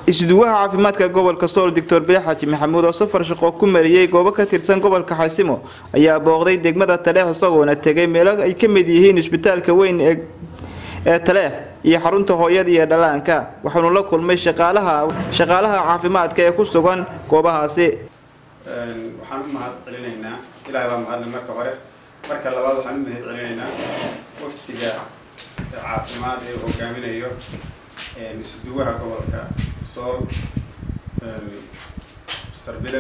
isduwaha caafimaadka gobolka sool doctor bile xaaji maxamuud oo safar shaqo ku mariyey goobo ka tirsan gobolka xaysimo ayaa booqday degmada taleex isagoona tegay meelo ay ka mid yihiin isbitaalka weyn ee taleex iyo xarunta hooyada iyo dhallaanka waxaanu la kulmay shaqaalaha shaqaalaha caafimaadka ee ku sugan goobahaasi waxaan u mahad celinaynaa ilaah baa mahadle marka hore marka labaad waxaan u mahad celinaynaa waftiga caafimaad ee hogaaminayo isuduwaha gobolka sool mr bile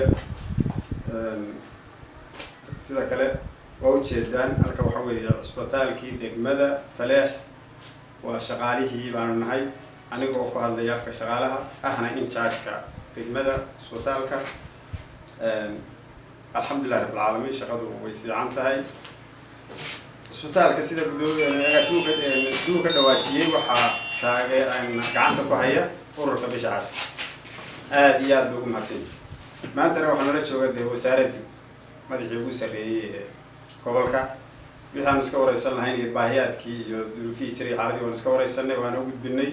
sida kale waa ujeedaan halka waxa weeye cisbitaalkii degmada taleex waa shaqaalihii baanu nahay aniga oo ku hadlaya afka shaqaalaha ahna in chargeka degmada cisbitaalka alxamdulilah rabbilcaalamiin shaqadu way fiican tahay cisbitaalka sida gudoomiyaasuu ka dhawaajiyey waxaa taagee gacanta ku haya ururka bishacaas aada iyo aada ba ugu mahadsanya maantana waxaa nala jooga dee wasaaraddii madaxii ugu sarreeyey ee gobolka wixii aanu iska wareysan lahayn iyo baahiyaadkii iyo duruufihii jiray xaaladii waan iska wareysanay waana u gudbinay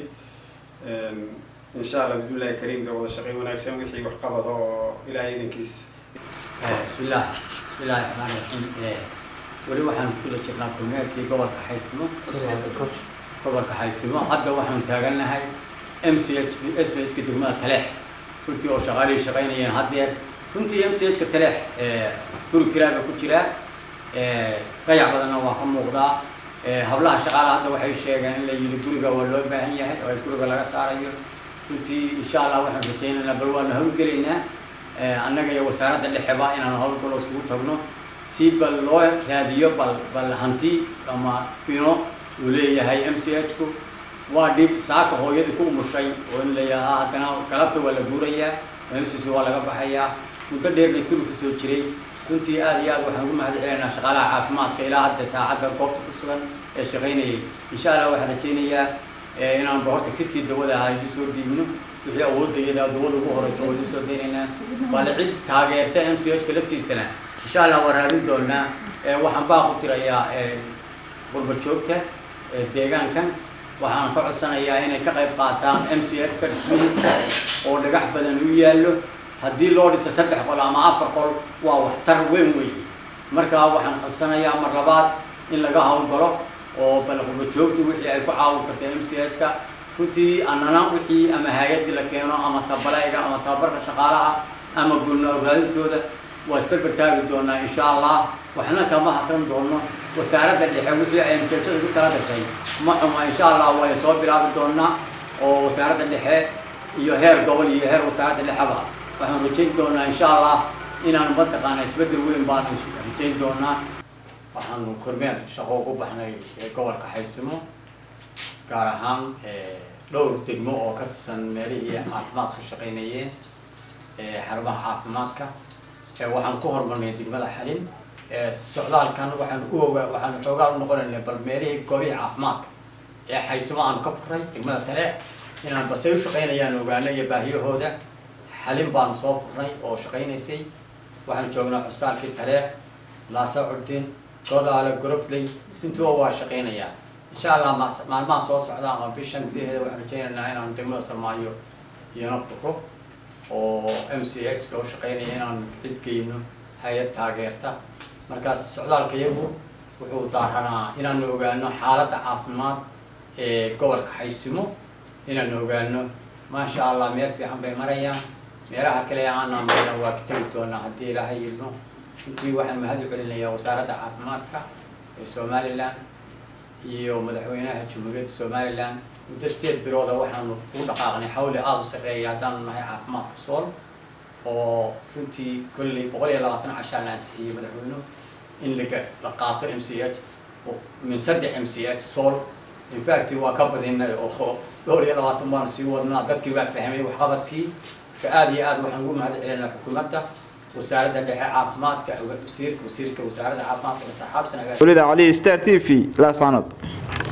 insha allah bismillahi kariim de wada shaqeyn wanaagsan wixii waxqabado oo ilaahay idankiis bismillah bismillahi raxmaan raxiim weli waxaan kula jirnaa kulmeerkii gobolka xaysimo gobolka xaysimo hadda waxaanu taagannahay m c h s b s ka degmada taleex runtii oo shaqaalihii shaqaynayeen haddeer runtii m c h ka taleex guri kiraaba ku jiraa dayac badanna waa ka muuqdaa hablaha shaqaalaha hadda waxay sheegeen in la yidhi guriga waa loo baahan yahay oo ay guriga laga saarayo runtii insha allah waxaan rajaynaynaa bal waanu hawlgelaynaa annaga iyo wasaaradda dhexeba inaanu hawlgalo iskugu tagno si bal loo raadiyo bal bal hanti ama bino uu leeyahay m c h ku waa dhib saaka hooyadii ku umushay oo in layahaa haddana galabta waa la guurayaa oo m c c waa laga baxayaa muddo dheerna kuri kusoo jiray runtii aada iyo aad waxaan ugu mahad celinaynaa shaqaalaha caafimaadka ilaa hadda saacadda goobta ku sugan ee shaqaynayay insha allah waxaan rajaynayaa inaan ba horta kidkii dawada ahaa isu soo dhiibno wixii awoodda iyada dawada ugu horeysa waa isu soo daynaynaa bale cid taageerta m c h ka laftiisana insha allah waa raadin doonaa waxaan baaq u tirayaa qurba joogta deegaankan waxaan ka codsanayaa inay ka qayb qaataan m c h ka dhismihiisa oo dhagax badan u yaallo haddii loo dhiso saddex qol ama afar qol waa waxtar weyn wey markaa waxaan codsanayaa mar labaad in laga hawlgalo oo bal qurba joogta wixii ay ku caawin karta m c h ka runtii annana wixii ama hay-addii la keeno ama sabalayga ama tababarka shaqaalaha ama gulna raadintooda waa isberber taagi doonaa insha allah waxna kama hakran doono wasaaradda dhexe wixii ay mseejada ku tala gashay ma xuma insha allah way soo bilaabi doonaa oo wasaaradda dhexe iyo heer gobol iyo heer wasaaradda dhexeba waxaan rajayn doonaa insha allah inaan mataqaana isbedel weyn baan rajayn doonaa waxaanu kormeer shaqo ugu baxnay gobolka xaysimo gaar ahaan dhowr degmo oo ka tirsan meelihii caafimaadku shaqaynayeen xarumaha caafimaadka waxaan ku hormarnay degmada xalin socdaalkan waxaan u ogaa waxaan xoogaa u noqonaynay bal meelihii goobihii caafimaadka ee xaysimo aanu ka furay degmada taleex inaan basay u shaqaynayaan ogaano iyo baahiyahooda xalin baanu soo furnay oo shaqaynaysay waxaan joognaa custaalkii taleex laasa curdin godaale gorobley sintuba waa shaqaynayaa insha allah maalmaha soo socda ama bishan gudaheeda waxaan rajaynaynaa inaanu degmada samaayo iyana furo oo m c h ka u shaqaynaya inaan cid geyno hay-ad taageerta markaas socdaalka iyagu wuxuu daaranaa inaanu ogaano xaaladda caafimaad ee gobolka xaysimo inaanu ogaano maasha allah meel fiican bay marayaan meelaha kale aanaa marna waa ka tegi doonaa haddii ilaahay yidno intii waxaan mahad u celinayaa wasaaradda caafimaadka ee somalilan iyo madaxweynaha jamhuuriyadda somalilan muddo sideed bilooda waxaanu ku dhaqaaqnay xawli aada u sarreeya haddaanu nahay caafimaadka sool oo runtii kolley boqol iyo labaatan cashaa la ansixiyey madaxweynuhu in laga la qaato m c h min saddex m c h sool infact waa ka badinay oo dhowr iyo labaatan baanu sii wadnaa dadkii waa fahmay waxqabadkii ka aada iyo aada waxaan ugu mahad celinaa xukuumadda wasaaradda dhexe caafimaadka wasiirka wasiirka wasaaradda caafimaadka dr xasan wlida cali star t v laasanood